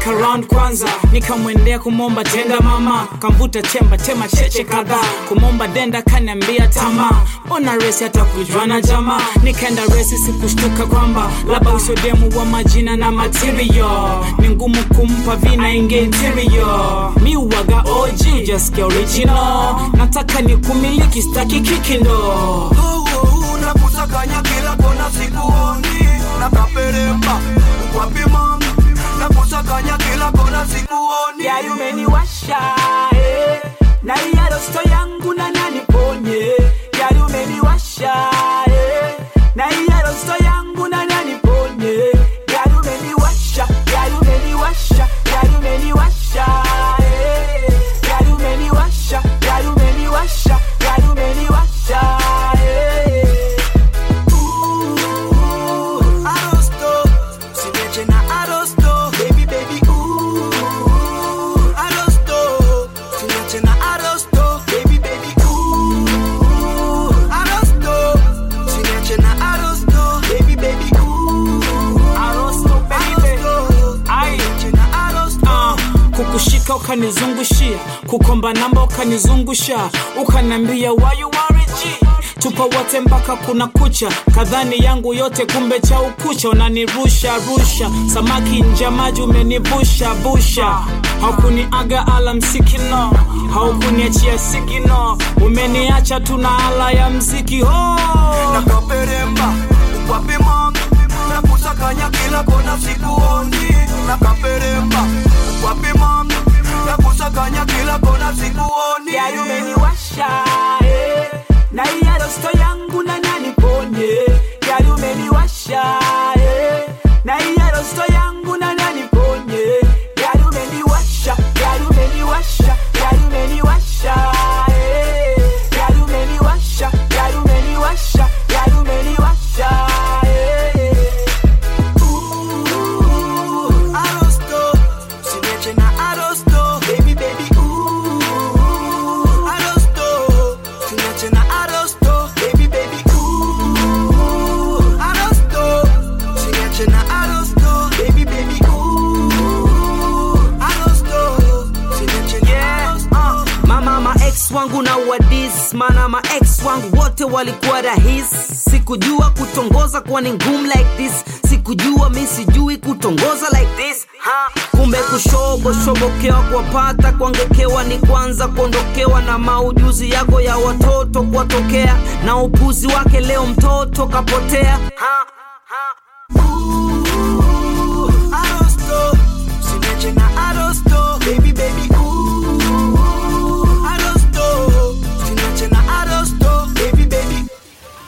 nikafika round kwanza nikamwendea kumomba tenda mama kamvuta chemba tema cheche kadhaa kumomba denda kaniambia tamaa ona resi hata kujwana jamaa nikaenda resi sikushtuka kwamba labda usodemu wa majina na material ni ngumu kumpa vina inge interior mi uwaga OG just original nataka ni kumiliki staki kikindo nakusakanya kila kona sikuoni nakaperemba ukwapi mami nakusakanya kila kona sikuoni Gari umeniwasha eh. na iya rosto yangu na nani ponye Gari umeniwasha eh. na iya rosto yangu na nani ponye Gari umeniwasha Gari umeniwasha Gari umeniwasha eh. Gari umeniwasha Gari umeniwasha Gari umeniwasha eh. Ooh, Arosto, sineche na Arosto, baby baby ooh. Arosto, sineche na Arosto, baby baby ooh. Arosto, sineche na Arosto, baby baby ooh. Arosto, baby. Arosto, Ai. sineche na Arosto. Ah, kukushika ukanizungushia kukomba namba ukanizungusha ukanambia why you worry G tupo wote mpaka kuna kucha kadhani yangu yote kumbe cha ukucha unanirusha rusha samaki nja maji umenivusha busha haukuniaga ala msikino haukuniachia sigino umeniacha tuna ala ya mziki ho nakaperemba ukwapi mami nakusakanya kila kona sikuoni nakaperemba ukwapi mami nakusakanya kila kona sikuoni Gari umeniwasha eh. na iya rosto yangu na nani ponye Gari umeniwasha eh. na iya rosto yangu na nani ponye Gari umeniwasha Gari umeniwasha Gari umeniwasha eh. Gari umeniwasha Gari umeniwasha Gari umeniwasha eh. Ooh, Arosto, sineche na Arosto, baby baby ooh. Arosto, sineche na Arosto, baby baby ooh. Arosto, sineche na Arosto, baby baby ooh. Arosto, sineche na Arosto. mama ma ex wangu na wadis mana ma ex wangu wote walikuwa rahis sikujua kutongoza kuwa ni ngumu like this sikujua mi sijui kutongoza like this ha. kumbe kushoboshobokewa kuwapata kuangekewa ni kwanza kuondokewa na maujuzi yako ya watoto kuwatokea na upuzi wake leo mtoto kapotea ha. Ha. Ooh,